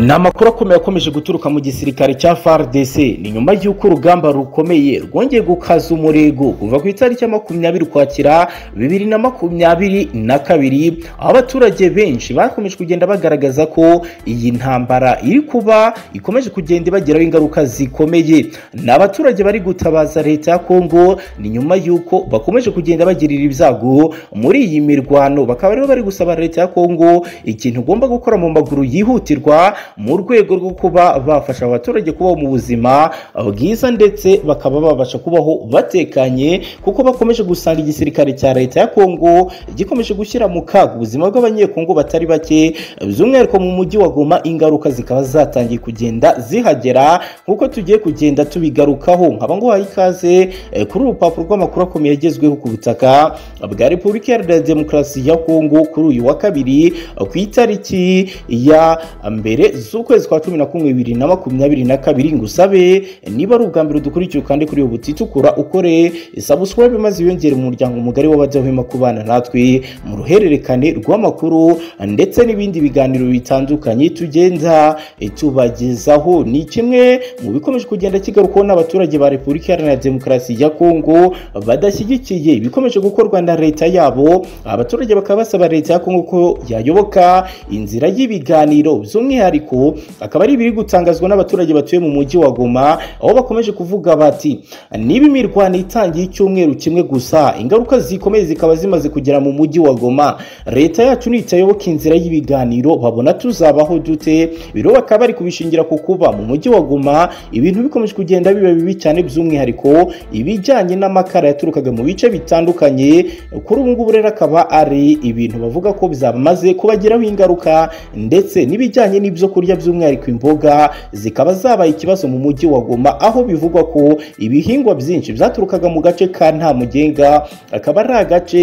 ni amakuru akomeye akomeje guturuka mu gisirikare cya FARDC ni nyuma y'uko urugamba rukomeye rwongeye gukaza umurego kuva ku itariki ya makumyabiri ukwakira bibiri na makumyabiri na kabiri aho abaturage benshi bakomeje kugenda bagaragaza ko iyi ntambara iri kuba ikomeje kugenda ibagiraho ingaruka zikomeye ni abaturage bari gutabaza leta ya Kongo ni nyuma y'uko bakomeje kugenda bagirira ibyago muri iyi mirwano bakaba rero bari gusaba leta ya Kongo ikintu ugomba gukora mu maguru yihutirwa mu rwego rwo kuba bafasha abaturage kubaho mu buzima bwiza ndetse bakaba babasha kubaho batekanye kuko bakomeje gusanga igisirikare cya leta ya Kongo gikomeje gushyira mu kaga ubuzima bw'abanyekongo batari bake by'umwihariko mu mujyi wa Goma ingaruka zikaba zatangiye kugenda zihagera nk'uko tugiye kugenda tubigarukaho nkaba nguhaye ikaze eh, kuri urupapuro rw'amakuru akomeye yagezweho ku butaka bwa Repubulika Iharanira Demokarasi ya Kongo kuri uyu wa kabiri ku itariki ya mbere z'ukwezi kwa cumi na kumwe bibiri na makumyabiri na kabiri ngusabe niba ari ubwa mbere udukurikiye ukande kuri ubu butitukura ukore subscribe maze wiyongere mu muryango mugari w'abadahwema kubana natwe mu ruhererekane rw'amakuru ndetse n'ibindi biganiro bitandukanye tugenda eh, tubagezaho ni kimwe mu bikomeje kugenda kigarukaho n'abaturage ba Repubulika Iharanira Demokarasi ya Kongo badashyigikiye ibikomeje gukorwa na leta yabo abaturage bakaba basaba leta ya Kongo ko yayoboka inzira y'ibiganiro by'umwihariko akaba ari ibiri gutangazwa n'abaturage batuye mu mujyi wa Goma aho bakomeje kuvuga bati niba imirwano itangiye icyumweru kimwe gusa ingaruka zikomeye zikaba zimaze kugera mu mujyi wa Goma leta yacu nitayoboka inzira y'ibiganiro babona tuzabaho dute biro bakaba bari kubishingira ku kuba mu mujyi wa Goma ibintu bikomeje kugenda biba bibi cyane by'umwihariko ibijyanye n'amakara yaturukaga mu bice bitandukanye kuri ubu ngubu rero akaba ari ibintu bavuga ko byamaze kubagiraho ingaruka ndetse n'ibijyanye n'ibyo kurya by'umwihariko imboga zikaba zabaye ikibazo mu mujyi wa Goma aho bivugwa ko ibihingwa byinshi byaturukaga mu gace ka nta mugenga akaba ari agace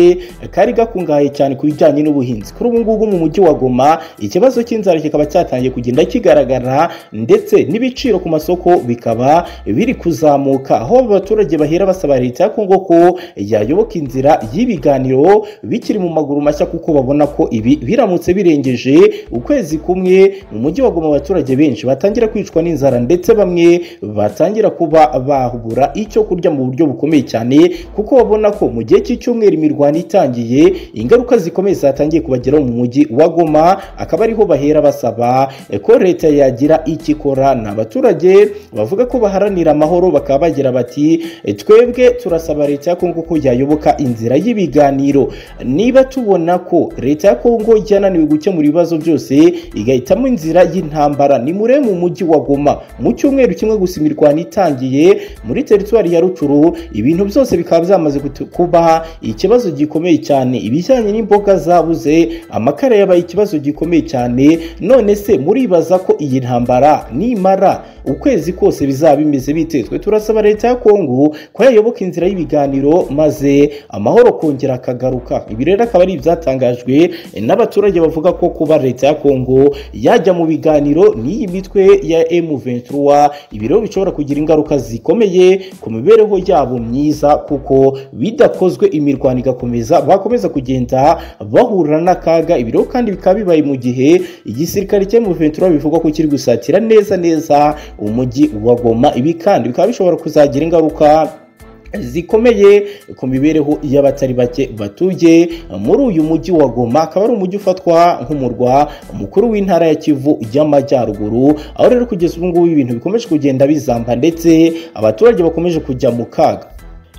kari gakungahaye cyane ku bijyanye n'ubuhinzi kuri ubu ngubu mu mujyi wa Goma ikibazo cy'inzara kikaba cyatangiye kugenda kigaragara ndetse n'ibiciro ku masoko bikaba biri kuzamuka aho abaturage bahera basaba leta ya Kongo ko yayoboka inzira y'ibiganiro bikiri mu maguru mashya kuko babona ko ibi biramutse birengeje ukwezi kumwe mu mujyi wa Goma abaturage benshi batangira kwicwa n'inzara ndetse bamwe batangira kuba bahubura icyo kurya mu buryo bukomeye cyane kuko babona ko mu gihe cy'icyumweru imirwano itangiye ingaruka zikomeye zatangiye kubageraho mu mujyi wa Goma akaba ariho bahera basaba ko leta yagira ikikora ni abaturage bavuga ko baharanira amahoro bakaba bagira bati twebwe turasaba leta ya Kongo ko yayoboka inzira y'ibiganiro niba tubona ko leta ya Kongo yananiwe gukemura ibibazo byose igahitamo inzira y'intambara ni mure mu mujyi wa Goma mu cyumweru kimwe gusa imirwano itangiye muri teritwari ya Rutshuru ibintu byose bikaba byamaze kuba ikibazo gikomeye cyane ibijyanye n'imboga zabuze amakara yabaye ikibazo gikomeye cyane none se muribaza ko iyi ntambara nimara ukwezi kose bizaba bimeze bite twe turasaba leta ya Kongo ko yayoboka inzira y'ibiganiro maze amahoro kongera akagaruka ibi rero akaba ari ibyatangajwe n'abaturage bavuga ko kuba leta ya Kongo yajya mu biganiro n'iyi mitwe ya M23 ibiro bishobora kugira ingaruka zikomeye ku mibereho yabo myiza kuko bidakozwe imirwano igakomeza bakomeza kugenda bahura n'akaga ibiro kandi bikaba bibaye mu gihe igisirikare cya M23 bivuga ko kiri gusatira neza neza umujyi wa Goma ibi kandi bikaba bishobora kuzagira ingaruka zikomeye ku mibereho y'abatari bake batuye muri uyu mujyi wa Goma akaba ari umujyi ufatwa nk'umurwa mukuru w'intara ya Kivu y'Amajyaruguru aho rero kugeza ubu ngubu ibintu bikomeje kugenda bizamba ndetse abaturage bakomeje kujya mu kaga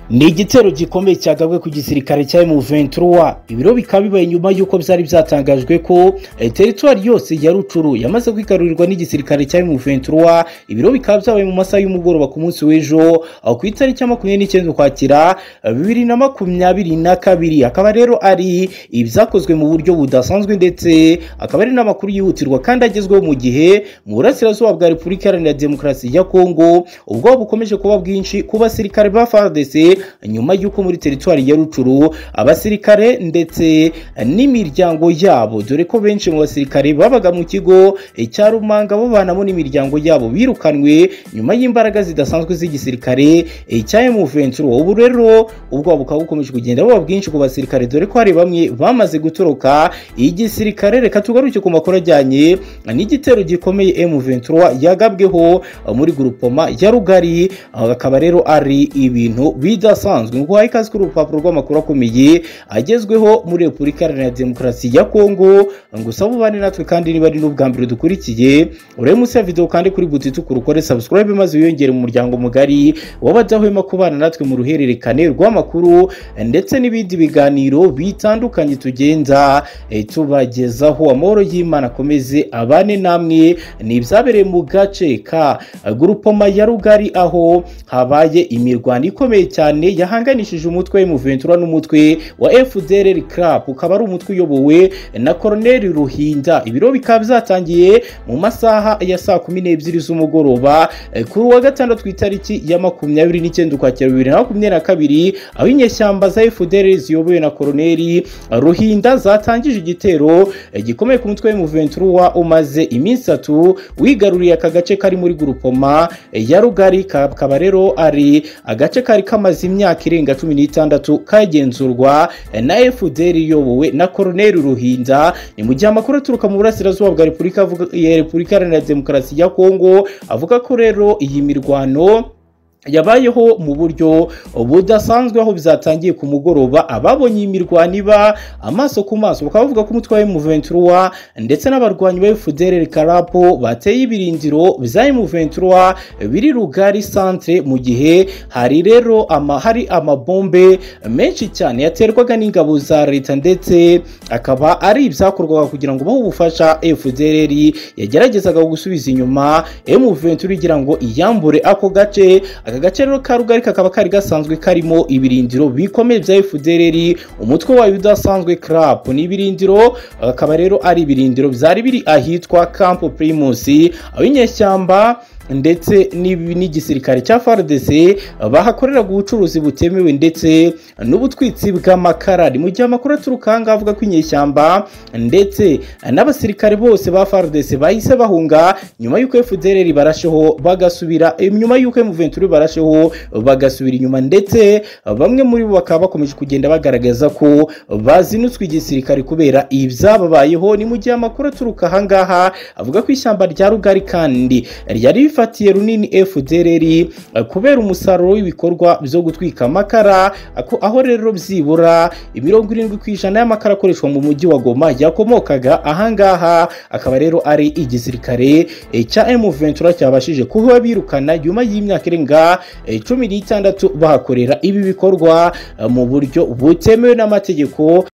ni igitero gikomeye cyagabwe ku gisirikare cya M23 ibiro bikaba bibaye nyuma y'uko byari byatangajwe ko eh, teritwari yose ya Rutshuru yamaze kwikarurirwa n'igisirikare cya M23 ibiro bikaba byabaye mu masaha y'umugoroba ku munsi w'ejo aho ku itariki ya makumyabiri n'icyenda ukwakira bibiri na makumyabiri na kabiri akaba rero ari ibyakozwe mu buryo budasanzwe ndetse akaba ari n'amakuru yihutirwa kandi agezweho mu gihe mu burasirazuba bwa Repubulika Iharanira Demokarasi ya Kongo ubwoba bukomeje kuba bwinshi ku basirikare ba FARDC nyuma y'uko muri teritwari ya rucuru abasirikare ndetse n'imiryango yabo dore ko benshi mu basirikare babaga mu kigo cya rumanga babanamo n'imiryango yabo birukanwe nyuma y'imbaraga zidasanzwe z'igisirikare cya emuventura ubu rero ubwoba bukaba bukomeje kugenda buba bwinshi ku basirikare dore ko hari bamwe bamaze gutoroka igisirikare reka tugaruke ku makuru ajyanye n'igitero gikomeye emuventura yagabweho muri gurupoma ya rugari akaba rero ari ibintu bidasanzwe ngo uhaye ikaze kuri urupapuro rw'amakuru akomeye agezweho muri repubulika iharanira demokarasi ya kongo ngo usabe ubane natwe kandi niba ari n'ubwa mbere dukurikiye urebe munsi ya videwo kandi kuri buti ukorere sabusikarayibe maze wiyongere mu muryango mugari w'abadahwema kubana natwe mu ruhererekane rw'amakuru ndetse n'ibindi biganiro bitandukanye tugenda eh, tubagezaho amahoro y'imana akomeze abane namwe ni ibyabereye mu gace ka gurupoma ya rugari aho habaye imirwano ikomeye cyane yahanganishije umutwe w'umuventura n'umutwe wa fdr crap ukaba ari umutwe uyobowe na koroneli ruhinda ibiro bikaba byatangiye mu masaha ya saa kumi n'ebyiri z'umugoroba eh, kuri uwa gatandatu ku itariki ya makumyabiri n'icyenda ukwakira bibiri na makumyabiri na kabiri aho inyeshyamba za fdr ziyobowe na koroneli ruhinda zatangije igitero eh, gikomeye ku mutwe w'umuventura umaze iminsi itatu wigaruriye aka gace kari muri gurupoma eh, ya rugari kakaba rero ari agace kari kamaze imyaka irenga cumi n'itandatu kagenzurwa eh, na fdr iyobowe na koroneli ruhinda ni mu gihe amakuru aturuka mu burasirazuba bwa repubulika avuga- ya repubulika iharanira demokarasi ya kongo avuga ko rero iyi mirwano yabayeho mu buryo budasanzwe aho bizatangiye ku mugoroba ababonye iyi mirwano iba amaso ku maso bakaba bavuga ko umutwe wa M23 ndetse n'abarwanyi ba FDLR Karapo bateye ibirindiro bya M23 biri rugari centre mu gihe hari rero ama, hari amabombe menshi cyane yaterwaga n'ingabo za leta ndetse akaba ari ibyakorwaga kugira ngo bahe ubufasha FDLR yageragezaga gusubiza inyuma M23 igira ngo iyambure ako gace aka gace rero ka rugari kakaba kari gasanzwe karimo ibirindiro bikomeye bya FDLR umutwe wayo udasanzwe crap ni ibirindiro akaba rero ari ibirindiro byari biri ahitwa Camp Primus aho inyeshyamba ndetse n'ibi- n'igisirikare cya FARDC bahakoreraga ubucuruzi butemewe ndetse n'ubutwitsi bw'amakara ni mu gihe amakuru aturuka aha ngaha avuga ko inyeshyamba ndetse n'abasirikare bose ba FARDC bahise bahunga nyuma y'uko FDLR barasheho bagasubira eh, nyuma y'uko M23 barasheho bagasubira inyuma ndetse bamwe muri bo bakaba bakomeje kugenda bagaragaza ko bazinutswe igisirikare kubera ibyababayeho ni mu gihe amakuru aturuka aha ngaha avuga ko ishyamba rya rugari kandi ryari rifatiye runini FDLR eh, kubera umusaruro w'ibikorwa byo gutwika amakara ako- aho rero byibura mirongo irindwi ku ijana y'amakara akoreshwa mu mujyi wa Goma yakomokaga ahangaha akaba rero ari igisirikare eh, cya M23 cyabashije kuba birukana nyuma y'imyaka irenga eh, cumi n'itandatu bahakorera ibi bikorwa eh, mu buryo butemewe n'amategeko